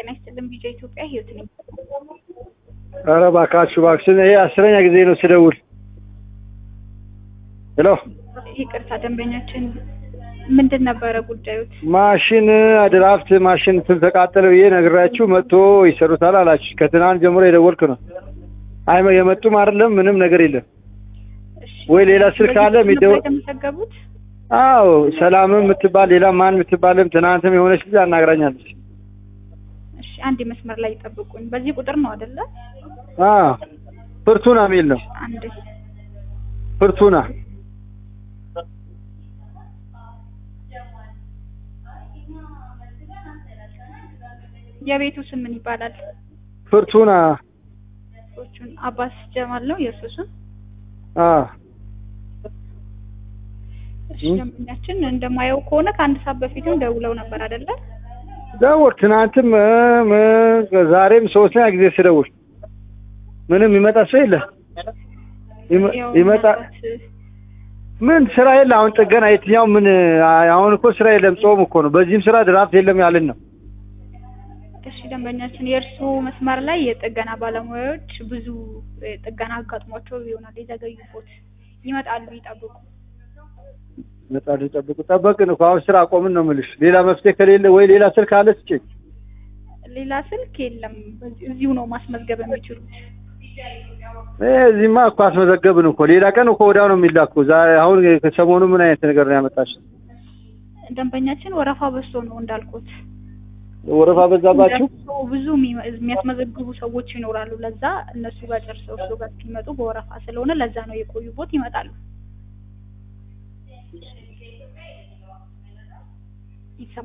ጤና ይስጥልን ቢጃ ኢትዮጵያ ህይወት ነኝ። ኧረ እባካችሁ እባክሽን፣ ይሄ አስረኛ ጊዜ ነው ስደውል። ሄሎ ይቅርታ ደንበኛችን ምንድን ነበረ ጉዳዩት? ማሽን ድራፍት ማሽን እንትን ተቃጠለ ብዬ ነግራችሁ መጥቶ ይሰሩታል አላችሁ። ከትናንት ጀምሮ የደወልክ ነው። አይ የመጡም አይደለም ምንም ነገር የለም። እሺ፣ ወይ ሌላ ስልክ አለ በዚህ የሚደው- ነበር የተመዘገቡት? አዎ ሰላምም የምትባል ሌላ ማን የምትባልም ትናንትም የሆነች ልጅ አናግራኛለች። እሺ፣ አንድ መስመር ላይ ጠብቁኝ። በዚህ ቁጥር ነው አይደለ? አዎ ፍርቱና የሚል ነው። አንድ ፍርቱና የቤቱ ስም ምን ይባላል? ፍርቱና ሰዎቹን አባስ ጀማል ነው የእርሱ ስም። አዎ እሺ፣ እ? ደንበኛችን እንደማየው ከሆነ ከአንድ ሰዓት በፊትም ደውለው ነበር አይደለ? ደውል ትናንትም እ፣ ም- ዛሬም ሶስተኛ ጊዜ ስደውል ምንም ይመጣ ሰው የለ ይመ- ያው ይመጣ ምናልባት ምን ስራ የለ አሁን ጥገና የትኛው ምን አ- አሁን እኮ ስራ የለም ጾም እኮ ነው በዚህም ስራ ድራፍት የለም ያልን ነው እሺ ደንበኛችን የእርሱ መስመር ላይ የጥገና ባለሙያዎች ብዙ እ, ጥገና አጋጥሟቸው ይሆናል የዘገዩቦት ይመጣሉ ይጠብቁ መጣሉ ጠብቁ ጠበቅን እኮ አሁን ስራ አቆምን ነው የምልሽ ሌላ መፍትሄ ከሌለ ወይ ሌላ ስልክ አለ ስጭኝ ሌላ ስልክ የለም በዚህ- እዚሁ ነው ማስመዝገብ የሚችሉት እ፣ እዚህማ እኮ አስመዘገብን እኮ ሌላ ቀን እኮ ወዲያው ነው የሚላኩ ዛሬ አሁን ከሰሞኑ ምን አይነት ነገር ነው ያመጣሽ ደንበኛችን ወረፋ በዝቶ ነው እንዳልኩት ወረፋ በዛባችሁ ደርሶ ብዙ የሚመ- የሚያስመዘግቡ ሰዎች ይኖራሉ ለዛ እነሱ ጋር ጨርሰው እሱ ጋር እስኪመጡ በወረፋ ስለሆነ ለዛ ነው የቆዩቦት ይመጣሉ ይሰማል